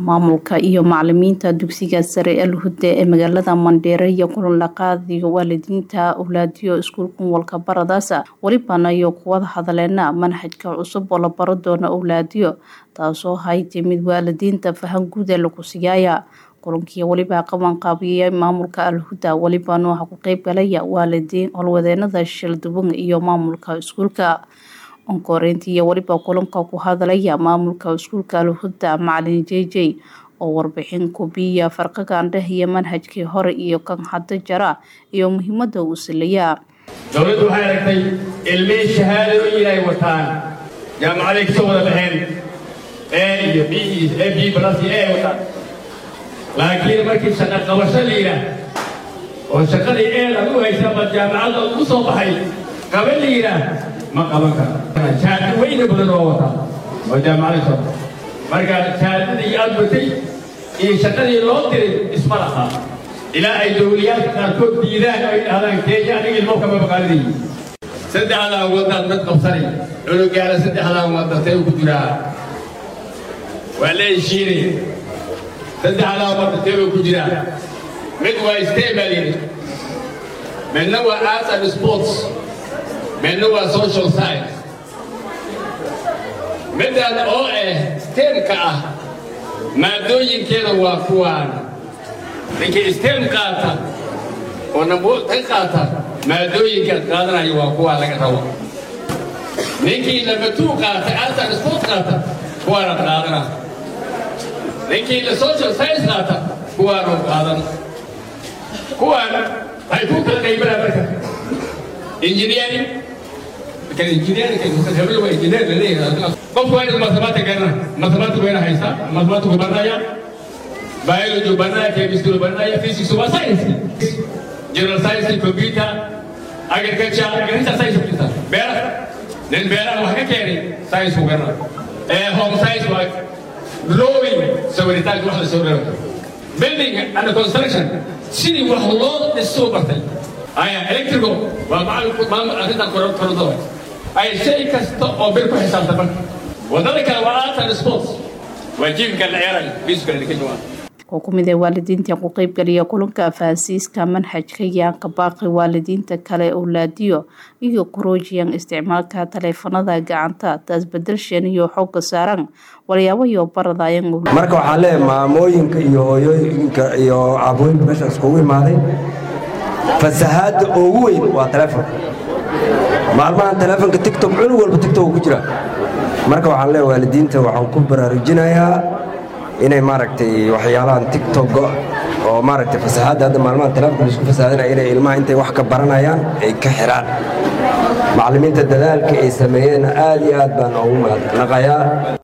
maamulka iyo macalimiinta dugsiga sare alhuda ee magaalada mandheere iyo kulan la qaadayo waalidiinta awlaadiyo iskuulkan walka baradaasa welibana iyo kuwada hadaleena manhajka cusub oo la baro doono awlaadiyo taasoo hay timid waalidiinta fahan guud ee lagu siyaaya kulankii weliba qaban qaabiyey maamulka alhuda welibana waxaa ku qeyb galaya waalidiin howlwadeenada shilduban iyo maamulka iskuulka onkoreyntii iyo weliba kulanka ku hadalaya maamulka iskuulka alhuda macalin j j oo warbixin kubiya farqigan dheh iyo manhajkii hore iyo kan hadda jara iyo muhiimada uu silayaa dowladdu waxay aragtay ilmihii shahaadooyin ay wataan jaamacaday kasoo wada baxeen e iyo b e b plus iyo e wataan laakiin markii shaqo qabasho la yidhaah oo shaqadii eed ad u haysa ama jaamacadda u soo baxay qaban la yidhaah ma qaban karo shahaado weyna badan oo wataa oo jaamacaday soo baxay marka shahaadadii aad watay iyo shaqadii loo diray isma lahaa ilaa ay dowliyaalka qaarkood diidaan ay dhahdaan kenya aniga ilmo kama baqaaninayi saddexdaa waddaad mid qabsanay cunugaala saddexdaa waddatay ku jiraa waa la heshiinaya saddexdaa waddatay buu ku jiraa mid waa stem baa layidhi midna waa arts and sports midna waa social science middan oo ah stemka ah maadooyinkeeda waa kuwaan ninkii stem qaata oo nabuul ka qaata maadooyinkaad qaadanaya waa kuwaa laga rabo ninkii namatuu qaata artan sport qaata kuwaanaad qaadana ninkii la social science qaata kuwaanu qaadan kuwaan waxay ku kala qaybinaa marka engineering qofku waa inuu mathematic garana mathematic wayna haysaa mathematic baranaya biology baranaya chemistry baranaya physics waa science general science computer agriculture agriculture science ku jirta beeraha nin beeraha wax ka keenay science ku garana ee home science waa drawing sawiritaanka wax la soo reebo building and construction sidii wax loo dhisoo bartay aya electrical waa macalin arrintan korontada ay shay kasta oo bir ku xisaabta marka wadada kale waa art and sports waa jiimka la ciyaarayo fiiska la kenya oo ku mid ee waalidiinta ku qeybgaliya kulanka fahansiiska manhajka yaanka baaqi waalidiinta kale owlaadiyo iyo kuroojiyan isticmaalka taleefanada gacanta taas bedelshan iyo xooga saaran walyaabo iyo baradayan marka waxaa leeyahay maamooyinka iyo hooyooyinka iyo caabooyinka meesha iskugu imaaday fasahaadda ugu weyn waa taleefon maalmahan taleefonka tictok cunug walba tictok ku jira marka waxaan leeyahay waalidiinta waxaan ku baraarujinayaa inay maaragtay waxyaalahan tictok oo maaragtay fasahaadda hadda maalmahan taleefonka laisku fasahaadinaya inay ilmaha intay wax ka baranayaan ay ka xiraan macallimiinta dadaalka ay sameeyeen aad iyo aad baan ugu mahadnaqayaa